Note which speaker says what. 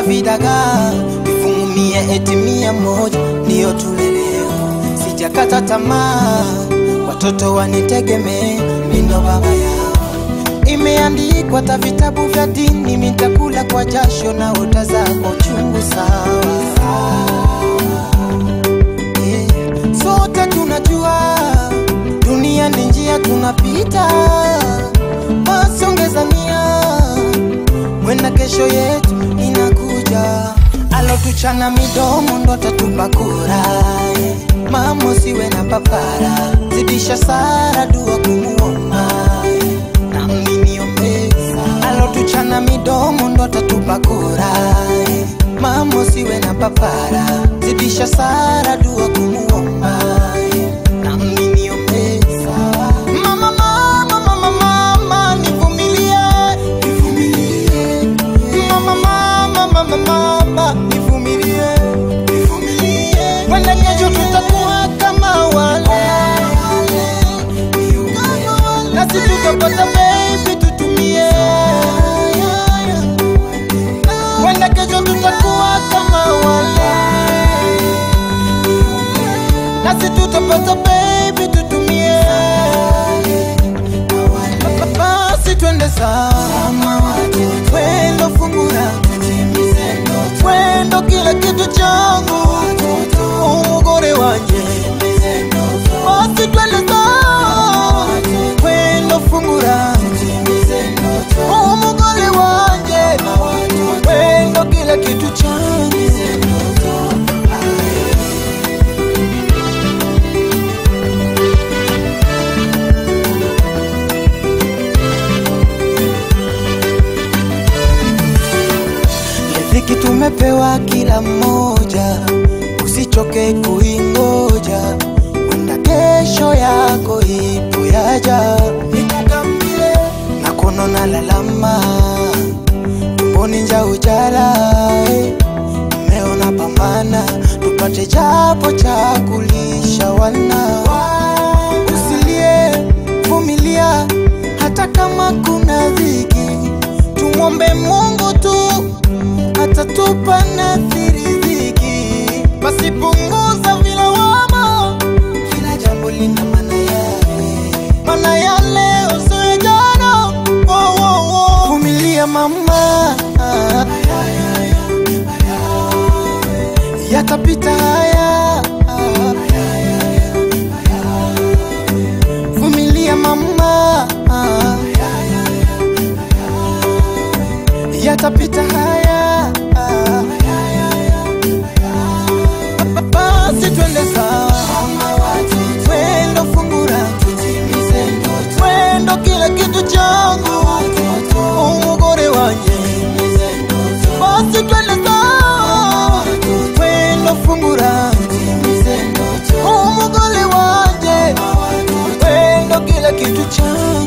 Speaker 1: vidagaa vifungumie eti mia moja ndiyo tule leo. Sijakata tamaa, watoto wanitegemee, mindo baba yao. Imeandikwa ta vitabu vya dini, mitakula kwa jasho na ota zako chungu sawa. Eh, Sote tunajua dunia ni njia tunapita, basi ongeza nia, wenda kesho yetu inakuja. Alotuchana midomo ndo atatupa kura. eh. Mama usiwe na papara, zidisha sara, dua kumuomba eh. nami niombe. Alotuchana midomo ndo atatupa kura. eh. Mama usiwe na papara, zidisha sara, dua kumuomba eh. nami niombe. Mama, mama, mama, mama, nivumilie, nivumilie. Mama, mama, mama, mama, nivumilie, nivumilie. Wenda kesho tutakuwa kama wale, nasi tutapata baby tutumie. Wenda kesho tutakuwa kama wale, nasi tutapata baby tutumie. Basi twende sawa, twendo fungura, twendo kila kitu changu, umugore wanje. Basi twende sawa, twendo fungura, umugore wanje, twendo kila kitu changu. Riziki tumepewa kila mmoja, usichoke kuingoja, wenda kesho yako ipo yaja. Nikukambie na kono na lalama, tumboni nja ujala, eh. Umeona pambana, tupate japo cha kulisha wana. Usilie, vumilia, hata kama kuna dhiki, tumwombe Mungu tu atatupa nadhiri dhiki, basi punguza vilawama, kila jambo lina maana yake, maana ya leo sio ya jana. Oh, oh, oh. Vumilia mama, yatapita haya. Vumilia mama, yatapita haya. Basi twende sawa, twendo fungura, twendo kila kitu changu, umugore wanje. Basi twende sawa, twendo fungura, umugore wanje, twendo kila kitu changu.